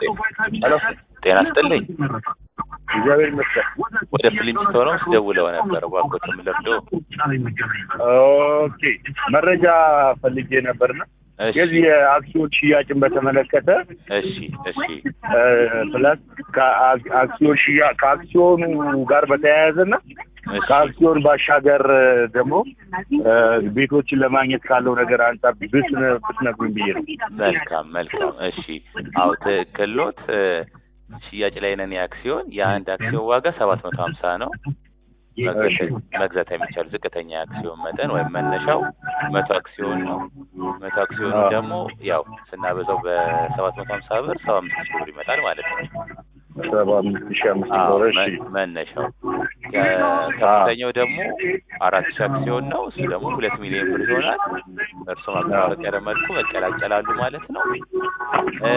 ሄሎ ጤና ይስጥልኝ። እግዚአብሔር ይመስገን። ወደ ፍሊንስቶን ውስጥ ደውለው ነበር። እባክዎትን ልርዶ? ኦኬ መረጃ ፈልጌ ነበርና እሺ የዚህ የአክሲዮን ሽያጭን በተመለከተ እሺ እሺ ፕላስ ከአክሲዮን ሽያ ከአክሲዮኑ ጋር በተያያዘና እሺ ከአክሲዮን ባሻገር ደግሞ እ ቤቶችን ለማግኘት ካለው ነገር አንጻር ብትነ ብትነግሩኝ ብዬ ነው። መልካም መልካም። እሺ አዎ ትክክል ኖት። እ ሽያጭ ላይ ነን። የአክሲዮን የአንድ አክሲዮን ዋጋ ሰባት መቶ ሀምሳ ነው። መግዛት መግዛት የሚቻል ዝቅተኛ የአክሲዮን መጠን ወይም መነሻው መቶ አክሲዮን ነው። መቶ አክሲዮኑ አዎ። ደግሞ ያው ስናበዛው በሰባት መቶ ሀምሳ ብር ሰባ አምስት ሺህ ብር ይመጣል ማለት ነው። ሰባ አምስት ሺህ አምስት አዎ ዶላር እሺ መ- መነሻው ከ- ከፍተኛው ደግሞ አራት ሺህ አክሲዮን ነው። እሱ ደግሞ ሁለት ሚሊዮን ብር ይሆናል። እርሶ ማቀራረቂያ መልኩ መቀላቀላሉ ማለት ነው። እ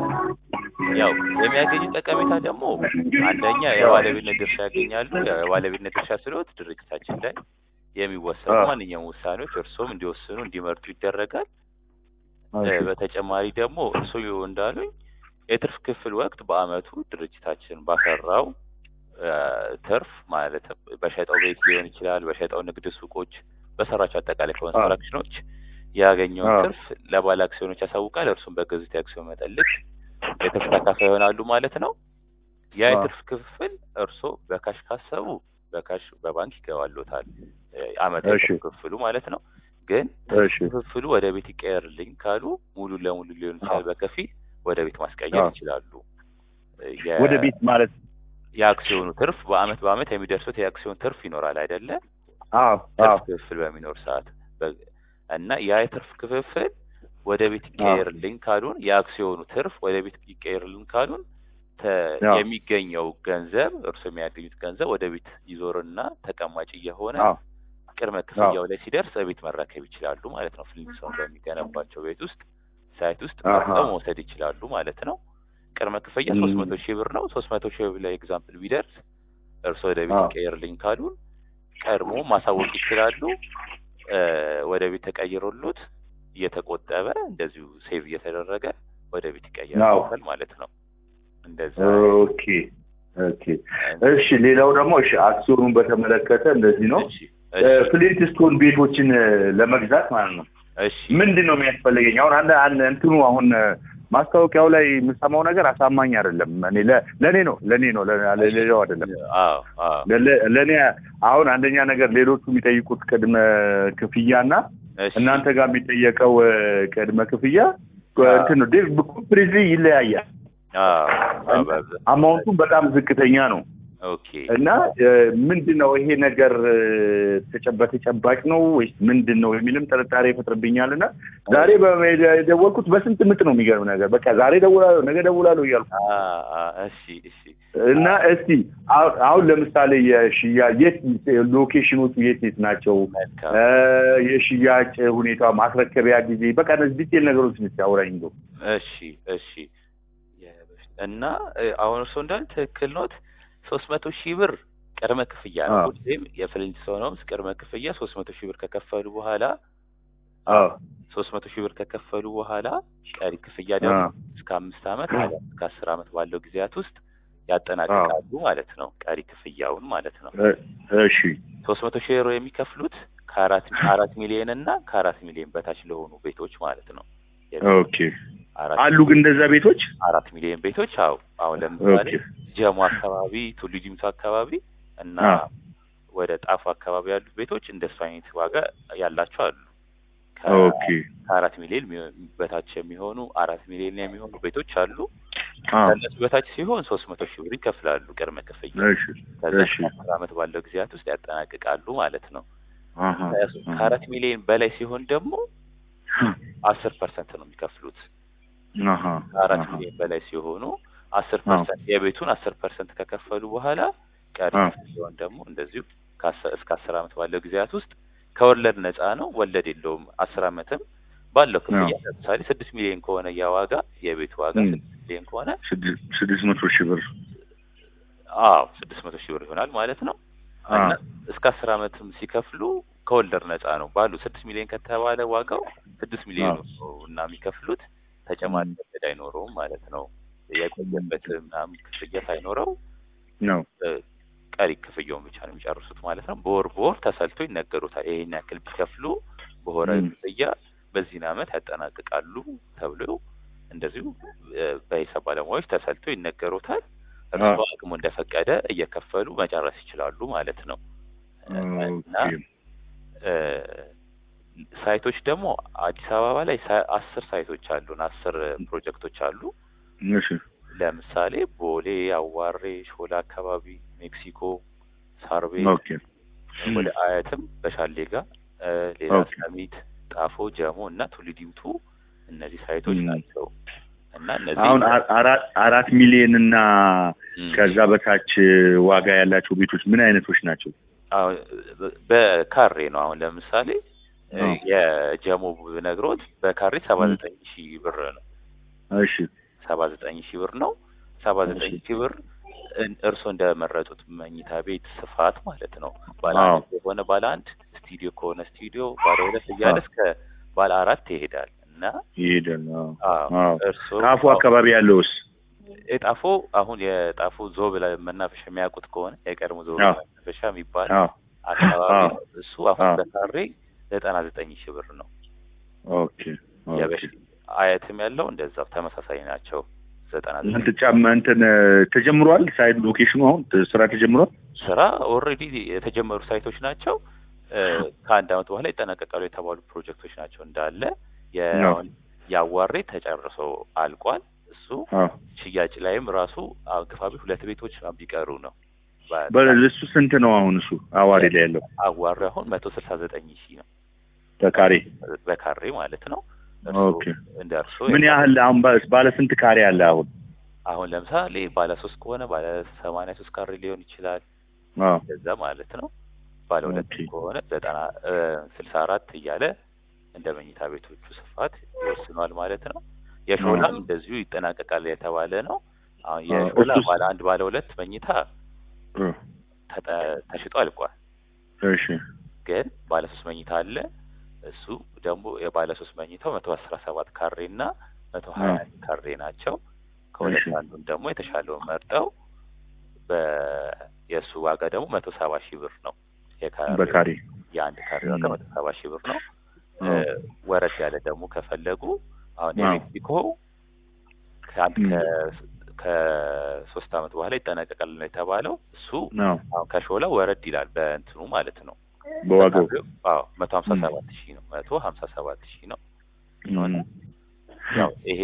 ያው የሚያገኙ ጠቀሜታ ደግሞ አንደኛ የባለቤትነት ድርሻ ያገኛሉ። ያው የባለቤትነት ድርሻ ስለሆት ድርጅታችን ላይ የሚወሰኑ አዎ። ማንኛውም ውሳኔዎች እርሶም እንዲወስኑ እንዲመርጡ ይደረጋል። እ እሺ በተጨማሪ ደግሞ እርሶ እንዳሉኝ የትርፍ ክፍል ወቅት በአመቱ ድርጅታችን ባፈራው እ ትርፍ ማለት በሸጠው ቤት ሊሆን ይችላል፣ በሸጠው ንግድ ሱቆች፣ በሰራቸው አጠቃላይ ኮንስትራክሽኖች ያገኘውን አዎ። ትርፍ ለባለ አክሲዮኖች ያሳውቃል። እርሱም በገዙት የአክሲዮን መጠን ልክ የትርፍ ተካፋይ ይሆናሉ ማለት ነው። ያ አዎ። የትርፍ ክፍል እርሶ በካሽ ካሰቡ በካሽ በባንክ ይገባሎታል እ አመታዊ እሺ። ትርፍ ክፍሉ ማለት ነው። ግን እሺ ክፍፍሉ ወደ ቤት ይቀየርልኝ ካሉ ሙሉ ለሙሉ ሊሆን ይችላል፣ አዎ። በከፊል ወደ ቤት ማስቀየር አዎ። ይችላሉ። እ የ- ወደ ቤት ማለት የአክሲዮኑ ትርፍ በአመት በአመት የሚደርሱት የአክሲዮን ትርፍ ይኖራል አይደለ? አዎ አዎ ትርፍ ክፍፍል በሚኖር ሰዓት በ- እና ያ የትርፍ ክፍፍል ወደ ቤት ይቀየርልኝ ካሉን የአክሲዮኑ ትርፍ ወደ ቤት ይቀየርልኝ ካሉን ተ- አዎ። የሚገኘው ገንዘብ እርሱ የሚያገኙት ገንዘብ ወደ ቤት ይዞርና ተቀማጭ እየሆነ አዎ ቅድመ ክፍያው ላይ ሲደርስ ቤት መረከብ ይችላሉ ማለት ነው። ፍሊንግስቶን በሚገነባቸው ቤት ውስጥ ሳይት ውስጥ አሃ። መርጠው መውሰድ ይችላሉ ማለት ነው። ቅድመ ክፍያ ም። ሶስት መቶ ሺህ ብር ነው። ሶስት መቶ ሺህ ብር ላይ ኤግዛምፕል ቢደርስ እርሶ ወደ ቤት አዎ። ይቀየርልኝ ካሉን ቀድሞ ማሳወቅ ይችላሉ። እ ወደ ቤት ተቀይሮሉት እየተቆጠበ እንደዚሁ ሴቭ እየተደረገ ወደ ቤት ይቀየራል ማለት ነው። እንደዛ ኦኬ ኦኬ እሺ ሌላው ደግሞ እሺ አክሲዮኑን በተመለከተ እንደዚህ ነው እሺ እ ፍሊንት ስቶን ቤቶችን እ ለመግዛት ማለት ነው እሺ ምንድን ነው የሚያስፈልገኝ አሁን አንድ አንድ እንትኑ አሁን እ ማስታወቂያው ላይ የምሰማው ነገር አሳማኝ አይደለም እኔ ለ- ለእኔ ነው ለእኔ ነው ለ- ለሌላው አይደለም አዎ አዎ ለ- ለእኔ አሁን አንደኛ ነገር ሌሎቹ የሚጠይቁት ቅድመ ክፍያና እሺ እናንተ ጋር የሚጠየቀው እ ቅድመ ክፍያ እ አዎ። እንትን ነው ኮምፕሊትሊ ይለያያል አዎ አዎ በብዛት አማውንቱም በጣም ዝቅተኛ ነው ኦኬ እና ምንድን ነው ይሄ ነገር እ፣ ተጨ- በተጨባጭ ነው ወይስ ምንድን ነው የሚልም ጥርጣሬ ይፈጥርብኛል። እና ዛሬ በሜዳ የደወልኩት በስንት ምት ነው የሚገርም ነገር በቃ ዛሬ ደውላለሁ ነገ ደውላለሁ እያልኩ አ አ እሺ እሺ እና እስቲ አሁን አሁን ለምሳሌ የሽያጭ የት ሎኬሽኖቹ የት የት ናቸው? መልካም እ፣ የሽያጭ ሁኔታ ማስረከቢያ ጊዜ በቃ እነዚህ ዲቴል ነገሮች ስ አውራኝ እንደው እሺ እሺ የበፊት- እና እ፣ አሁን እርስዎ እንዳል ትክክል ኖት። ሶስት መቶ ሺህ ብር ቅድመ ክፍያ ነው። አዎ። ሁሌም የፍሊንስቶን ሆምስ ቅድመ ክፍያ ሶስት መቶ ሺህ ብር ከከፈሉ በኋላ አዎ ሶስት መቶ ሺህ ብር ከከፈሉ በኋላ ቀሪ ክፍያ ደግሞ አዎ እስከ አምስት ዓመት አሊያም እስከ አስር ዓመት ባለው ጊዜያት ውስጥ ያጠናቅቃሉ ማለት ነው። ቀሪ ክፍያውን ማለት ነው። እ፣ እሺ ሶስት መቶ ሺህ ዩሮ የሚከፍሉት ከአራት አራት ሚሊዮን እና ከአራት ሚሊዮን በታች ለሆኑ ቤቶች ማለት ነው። ኦኬ አራት አሉ ግን እንደዛ ቤቶች አራት ሚሊዮን ቤቶች አው አሁን ለምሳሌ ኦኬ ጀሞ አካባቢ ቱሉ ዲምቱ አካባቢ እና አ። ወደ ጣፉ አካባቢ ያሉት ቤቶች እንደሱ አይነት ዋጋ ያላቸው አሉ። ከ- ኦኬ ከአራት ሚሊዮን የሚሆ- በታች የሚሆኑ አራት ሚሊዮን የሚሆኑ ቤቶች አሉ። አ ከእነሱ በታች ሲሆን ሶስት መቶ ሺህ ብር ይከፍላሉ ቅድመ ክፍያ። እሺ ከዛ እሺ አስር ዓመት ባለው ጊዜያት ውስጥ ያጠናቅቃሉ ማለት ነው። አሃ ከ- ከአራት ሚሊዮን በላይ ሲሆን ደግሞ አስር ፐርሰንት ነው የሚከፍሉት። አሃ ከአራት አሃ ሚሊዮን በላይ ሲሆኑ አስር አዎ። ፐርሰንት የቤቱን አስር ፐርሰንት ከከፈሉ በኋላ ቀሪ አዎ። ሲሆን ደግሞ እንደዚሁ ከአስር እስከ አስር ዓመት ባለው ጊዜያት ውስጥ ከወለድ ነፃ ነው። ወለድ የለውም። አስር ዓመትም ባለው ክፍያ አዎ። ለምሳሌ ስድስት ሚሊዮን ከሆነ ያ ዋጋ የቤቱ ዋጋ እም። ስድስት ሚሊዮን ከሆነ ስድስት ስድስት መቶ ሺህ ብር አዎ ስድስት መቶ ሺህ ብር ይሆናል ማለት ነው። አ እና እስከ አስር ዓመትም ሲከፍሉ ከወለድ ነፃ ነው። ባሉ ስድስት ሚሊዮን ከተባለ ዋጋው ስድስት ሚሊዮን ነው እና የሚከፍሉት ተጨማሪ እም። ወለድ አይኖረውም ማለት ነው። የቆየበት ምናምን ክፍያ ሳይኖረው ነው እ፣ ቀሪ ክፍያውን ብቻ ነው የሚጨርሱት ማለት ነው። በወር በወር ተሰልቶ ይነገሩታል። ይሄን ያክል ቢከፍሉ በወር ም። ክፍያ በዚህን ዓመት ያጠናቅቃሉ ተብሎ እንደዚሁ እ፣ በሂሳብ ባለሙያዎች ተሰልቶ ይነገሩታል። እርስዎ አቅሙ እንደፈቀደ እየከፈሉ መጨረስ ይችላሉ ማለት ነው። እና ኦኬ እ፣ ሳይቶች ደግሞ አዲስ አበባ ላይ ሳ- አስር ሳይቶች አሉን። አስር ፕሮጀክቶች አሉ። እሺ ለምሳሌ ቦሌ፣ አዋሬ፣ ሾላ አካባቢ፣ ሜክሲኮ፣ ሳር ቤት ኦኬ ወደ አያትም በሻሌ ጋር እ፣ ሌላ ኦኬ። ሰሚት፣ ጣፎ፣ ጀሞ እና ቱሊ ዲምቱ እነዚህ ሳይቶች ም። ናቸው እና እነዚህ አሁን አ- አራት አራት ሚሊዮን እና ም፣ ከዛ በታች ዋጋ ያላቸው ቤቶች ምን አይነቶች ናቸው? አሁን በካሬ ነው። አሁን ለምሳሌ እ፣ አዎ። የጀሞ ብነግሮት በካሬ ሰባ ም። ዘጠኝ ሺህ ብር ነው። እሺ ሰባ ዘጠኝ ሺህ ብር ነው። ሰባ ዘጠኝ እሺ። ሺህ ብር እን- እርስዎ እንደመረጡት መኝታ ቤት ስፋት ማለት ነው። ባለ አዎ። አንድ የሆነ ባለ አንድ ስቱዲዮ ከሆነ ስቱዲዮ፣ ባለ ሁለት እያለ አዎ። እስከ ባለ አራት ይሄዳል እና ይሄዳል። አዎ። አዎ አዎ። እርስዎ ጣፎ አካባቢ ያለውስ? የጣፎ አሁን የጣፎ ዞብ ላይ መናፈሻ የሚያውቁት ከሆነ የቀድሞ ዞብ አዎ። መናፈሻ የሚባል አዎ። አካባቢ አዎ። ነው። እሱ አሁን አዎ። በካሬ ዘጠና ዘጠኝ ሺህ ብር ነው። ኦኬ ኦኬ። የበሽ አያትም ያለው እንደዛው ተመሳሳይ ናቸው። ዘጠና ዘጠኝ እንትን ጫማ እንትን ተጀምሯል። ሳይድ ሎኬሽኑ አሁን ስራ ተጀምሯል። ስራ ኦልሬዲ የተጀመሩ ሳይቶች ናቸው። እ፣ ከአንድ አመት በኋላ ይጠናቀቃሉ የተባሉ ፕሮጀክቶች ናቸው እንዳለ የ- ነው። አሁን የአዋሬ ተጨርሶ አልቋል። እሱ አዎ። ሽያጭ ላይም ራሱ አግፋቢ ሁለት ቤቶች ነው ቢቀሩ ነው። በ- በ- እሱ ስንት ነው አሁን? እሱ አዋሪ ላይ ያለው አዋሬ አሁን መቶ ስልሳ ዘጠኝ ሺህ ነው በካሬ በካሬ ማለት ነው። እርሶ ኦኬ። እንደ እርሶ ምን ያህል አሁን ባ- ባለ ስንት ካሬ አለ አሁን? አሁን ለምሳሌ ባለ ሶስት ከሆነ ባለ ሰማንያ ሶስት ካሬ ሊሆን ይችላል አዎ። እንደዛ ማለት ነው። ባለ ሁለት ኦኬ። ከሆነ ዘጠና ስልሳ አራት እያለ እንደ መኝታ ቤቶቹ ስፋት ይወስኗል ማለት ነው። የሾላም እንደዚሁ ይጠናቀቃል የተባለ ነው። አሁን አዎ፣ የሾላ እሱስ? ባለ አንድ ባለ ሁለት መኝታ እ፣ ተጠ- ተሽጦ አልቋል። እሺ ግን ባለ ሶስት መኝታ አለ። እሱ ደግሞ የባለ ሶስት መኝታው መቶ አስራ ሰባት ካሬ እና መቶ ሀያ አንድ ካሬ ናቸው። ከሁለት እሺ። አንዱን ደግሞ የተሻለውን መርጠው በየእሱ ዋጋ ደግሞ መቶ ሰባ ሺህ ብር ነው። የካሬው በካሬ የአንድ ካሬ ዋጋ ም። መቶ ሰባ ሺህ ብር ነው። አዎ። እ፣ ወረድ ያለ ደግሞ ከፈለጉ አሁን አዎ። የሜክሲኮ ከአንድ ም። ከ- ከሶስት አመት በኋላ ይጠናቀቃል ነው የተባለው። እሱ አዎ። አሁን ከሾላ ወረድ ይላል በእንትኑ ማለት ነው። በዋጋው አዎ መቶ ሀምሳ ም። ሰባት ሺህ ነው። መቶ ሀምሳ ሰባት ሺህ ነው። ም። ያው ይሄ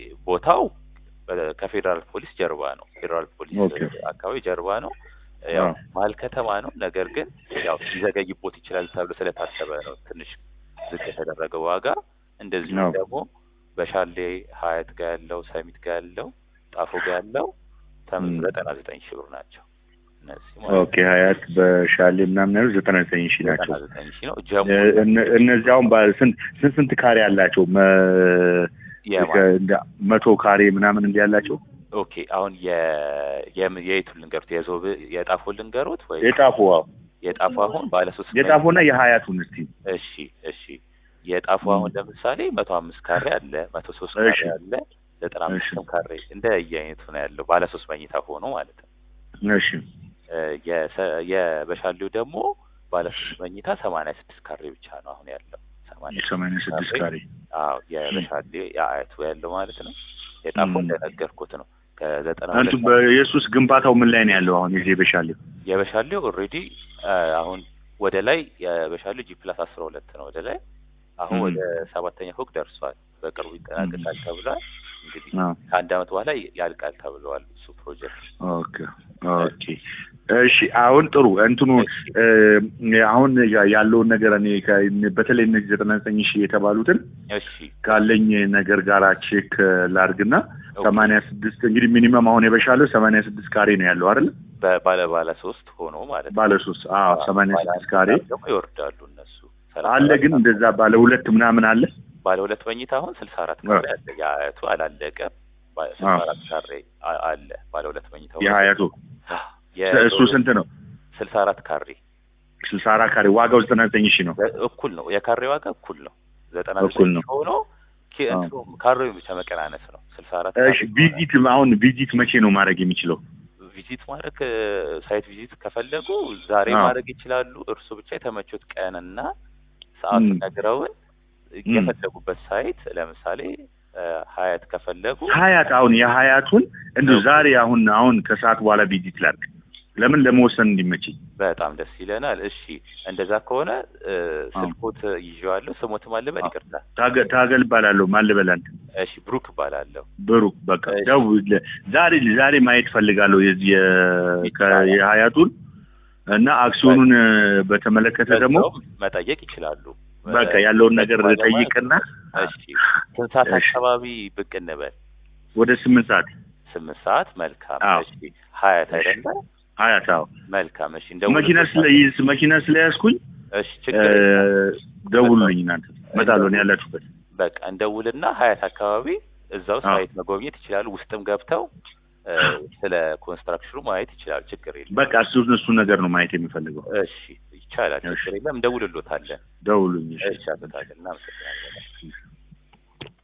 ቦታው በ- ከፌዴራል ፖሊስ ጀርባ ነው። ፌዴራል ፖሊስ ኦኬ። አካባቢ ጀርባ ነው። ያው አዎ። መሀል ከተማ ነው። ነገር ግን ያው ሊዘገይቦት ይችላል ተብሎ ስለታሰበ ነው ትንሽ ዝቅ የተደረገው ዋጋ። እንደዚሁ አዎ። ደግሞ በሻሌ ሀያት ጋር ያለው ሰሚት ጋር ያለው ጣፎ ጋር ያለው ተም- ም። ዘጠና ዘጠኝ ሺህ ብር ናቸው። እነዚህ ማለት ኦኬ ሀያት በሻሌ ምናምን ያሉት ዘጠና ዘጠኝ ሺህ ናቸው። ዘጠና ዘጠኝ ሺህ ነው። ጀሞ እ- እነ- እነዚህ አሁን ባለ ስንት ስንት ስንት ካሬ አላቸው? መ- የማ- ከ- እንደ መቶ ካሬ ምናምን እንዲህ ያላቸው ኦኬ አሁን የ- የም- የየቱን ልንገሩት? የዞብ የጣፎ ልንገሩት ወይ የጣፎ አዎ። የጣፎ አሁን ባለ ሶስት የጣፎና የሀያቱን እስቲ እሺ እሺ የጣፉ ም። አሁን ለምሳሌ መቶ አምስት ካሬ አለ፣ መቶ ሶስት ካሬ እሺ። አለ፣ ዘጠና አምስትም እሺ። ካሬ እንደ የአይነቱ ነው ያለው። ባለ ሶስት መኝታ ሆኖ ማለት ነው። እሺ እ፣ የሰ- የበሻሌው ደግሞ ባለ ሶስት መኝታ ሰማንያ ስድስት ካሬ ብቻ ነው አሁን ያለው። ሰማንያ ሰማንያ ስድስት ካሬ አዎ የበሻሌ የአያቱ ያለው ማለት ነው። የጣፎ ም። እንደነገርኩት ነው ከዘጠና አንቱ ሁለት በኢየሱስ ግንባታው ምን ላይ ነው ያለው አሁን የዚህ በሻሌው? የበሻሌው ኦልሬዲ አሁን ወደ ላይ የበሻሌው ጂ ፕላስ አስራ ሁለት ነው ወደ ላይ አሁን ም። ወደ ሰባተኛ ፎቅ ደርሷል። በቅርቡ ይጠናቀቃል ተብሏል። እንግዲህ አዎ። ከአንድ አመት በኋላ ያልቃል ተብለዋል እሱ ፕሮጀክት። ኦኬ ኦኬ እሺ አሁን ጥሩ እንትኑ እሺ። እ፣ አሁን ያ- ያለውን ነገር እኔ ከ- በተለይ እነዚህ ዘጠና ዘጠኝ ሺህ የተባሉትን እሺ ካለኝ ነገር ጋር ቼክ ላርግና ኦኬ። ሰማንያ ስድስት እንግዲህ ሚኒመም አሁን የበሻለው ሰማንያ ስድስት ካሬ ነው ያለው አይደል? በባለ ባለ ሶስት ሆኖ ማለት ነው። ባለ ሶስት አዎ ሰማንያ ባለ ስድስት አንድ ካሬ ደግሞ ይወርዳሉ እነሱ ሰላሳ አለ አራት ግን እንደዛ ባለ ሁለት ምናምን አለ ባለ ሁለት መኝታ አሁን ስልሳ አራት ካሬ አለ። የአያቱ አላለቀም። ባ- ስልሳ አዎ። አራት ካሬ አ- አለ ባለ ሁለት መኝታ የሀያቱ እሱ ስንት ነው? ስልሳ አራት ካሬ ስልሳ አራት ካሬ ዋጋው ዘጠና ዘጠኝ ሺህ ነው። እኩል ነው። የካሬ ዋጋ እኩል ነው። ዘጠና እኩል ዘጠኝ ነው። ሆኖ ኪ- አዎ። እንትኑ ካሬውን ብቻ መቀናነስ ነው። ስልሳ አራት እሺ ቪዚት አሁን ቪዚት መቼ ነው ማድረግ የሚችለው? ቪዚት ማድረግ ሳይት ቪዚት ከፈለጉ ዛሬ አዎ። ማድረግ ይችላሉ። እርሱ ብቻ የተመቹት ቀንና ሰዓቱን ም። ነግረውን ም። የፈለጉበት ሳይት ለምሳሌ እ፣ ሀያት ከፈለጉ ሀያት አሁን የሀያቱን እንዲሁ ዛሬ አሁን አሁን ከሰዓት በኋላ ቪዚት ላድርግ። ለምን ለመወሰን እንዲመችኝ። በጣም ደስ ይለናል። እሺ እንደዛ ከሆነ እ፣ ስልኮት ይዤዋለሁ። ስሞትም አልበል አዎ። ይቅርታ። ታገ- ታገል እባላለሁ። ማን ልበል አንተ? እሺ ብሩክ እባላለሁ። ብሩክ በቃ እሺ። ደውል። ዛሬ ዛሬ ማየት ፈልጋለሁ የዚህ የ- ከ- ይቻላል። የሀያቱን እና አክሲዮኑን እ፣ በተመለከተ ደግሞ በዛውም መጠየቅ ይችላሉ። በቃ ያለውን ነገር ባለሙያ- ጠይቅና እሺ ስንት ሰዓት እሺ። አካባቢ ብቅ እንበል? ወደ ስምንት ሰዓት ስምንት ሰዓት መልካም። አዎ። እሺ ሀያት እሺ። አይደለ? ሀያት አዎ መልካም። እሺ መኪና እንደውልበታለን። ስለይዝ መኪና ስለያዝኩኝ እሺ ችግር እ፣ የለም። ደውሉልኝ እናንተ እመጣለሁ እኔ ያላችሁበት በቃ እንደውልና ሀያት አካባቢ እዛው አዎ። ሳይት መጎብኘት ይችላሉ። ውስጥም ገብተው እ፣ ስለ ኮንስትራክሽኑ ማየት ይችላሉ። ችግር የለም። በቃ እሱ እሱ ነገር ነው ማየት የሚፈልገው እሺ ይቻላል። እሺ። ችግር የለም። እንደውልሎታለን። ደውሉኝ እሺ እሺ አቶ ታገል እናመሰግናለን።